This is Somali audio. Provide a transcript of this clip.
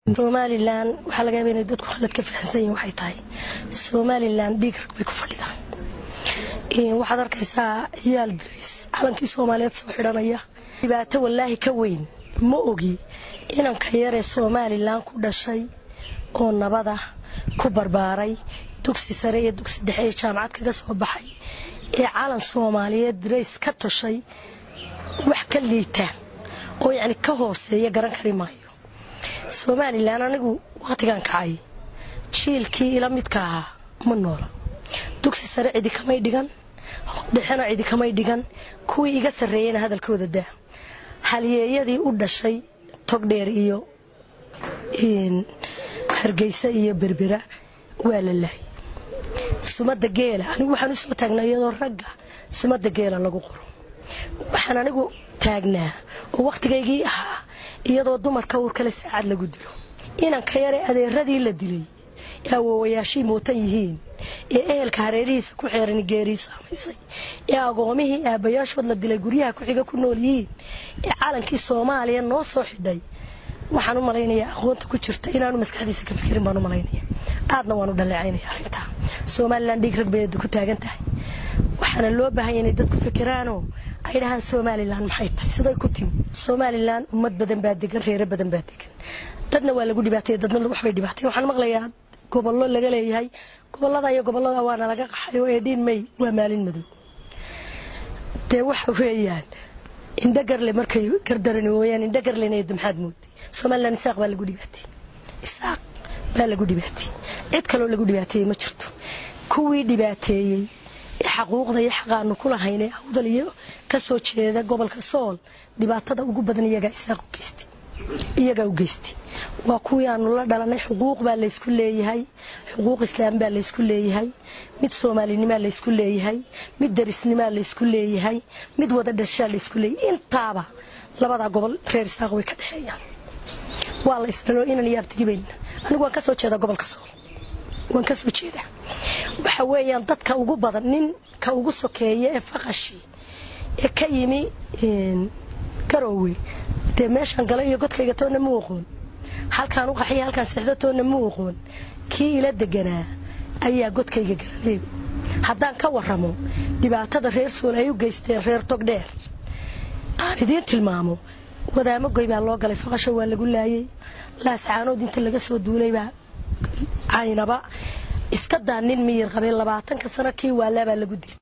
somalilan waxaa laga yaaba inay dadku khalad ka fahamsan yihin waxay tahay somalilan dhiig rag bay ku fadhidaa waxaad arkaysaa ciyaal dirays calankii soomaaliyeed soo xidhanaya dhibaato wallaahi ka weyn ma ogi inanka yaree somalilan ku dhashay oo nabada ku barbaaray dugsi sare iyo dugsi dhexe ee jaamacad kaga soo baxay ee calan soomaaliyeed dirays ka toshay wax ka liita oo yacni ka hooseeya garan kari maayo somalilan anigu wakhtigan kacay jiilkii ila midka ahaa ma noola dugsi sare cidi kamay dhigan dhexena cidi kamay dhigan kuwii iga sarreeyeyna hadalkooda daa halyeeyadii u dhashay togdheer iyo hargeysa iyo berbera waa la laayay sumada geela anigu waxaan usoo taagnaa iyadoo ragga sumada geela lagu qoro waxaan anigu taagnaa oo wakhtigaygii ahaa iyadoo dumarka uurkale saacad lagu dilo inanka yare adeeradii la dilay ee awoowayaashii mootan yihiin ee ehelka hareerihiisa ku xeeran geerii saamaysay ee agoomihii aabbayaashood la dilay guryaha ku-xiga ku nool yihiin ee calankii soomaaliya noo soo xidhay waxaan u malaynayaa aqoonta ku jirta inaanu maskaxdiisa ka fikirin baan u malaynaya aadna waan u dhaleecaynaya arrintaa somalilan dhiig rag bay ku taagan tahay waxaana loo baahanya inay dadku fikiraanoo ay dhahaan somalilan maxay tahay siday ku timi somalilan ummad badan baa degan reere badan baa degan dadna waa lagu dhibaatay dadna waxbay dhibaatay waxaan maqlayaa gobollo laga leeyahay gobolada iyo gobolada waana laga qaxayo ee dhiin may waa maalin madow dee waxa weeyaan indhagarle markay gardarani wooyaan indhagarlena maxaad mooday somalilan isaaq baa lagu dhibaatay isaaq baa lagu dhibaatay cid kaloo lagu dhibaateeyey ma jirto kuwii dhibaateeyey ee xaquuqda iyo xaqaanu ku lahayn ee awdal iyo ka soo jeeda gobolka sool dhibaatada ugu badan iyagaa isaaq u geystay iyagaa u geystay waa kuwii aanu la dhalanay xuquuq baa laysku leeyahay xuquuq islaam baa laysku leeyahay mid soomaalinimaa laysku leeyahay mid darisnimaa laysku leeyahay mid wada dhashaa laysku leeyahay intaaba labadaa gobol reer isaaq way ka dhexeeyaan waa la isdhalo inan iyo abtigibayna anigu waan ka soo jeedaa gobolka sool waan ka soo jeedaa waxa weeyaan dadka ugu badan ninka ugu sokeeya ee faqashii ee ka yimi garoowe dee meeshaan gala iyo godkayga toonna ma aqoon halkaan u qaxiya halkaan sexdo toonna ma aqoon kii ila deganaa ayaa godkayga garanay haddaan ka warramo dhibaatada reer sool ay u geysteen reer togdheer aan idiin tilmaamo wadaamagoy baa loo galay faqasho waa lagu laayay laascaanood inta laga soo duulaybaa caynaba iska daa nin miyir qabay labaatanka sano kii waalaabaa lagu dilay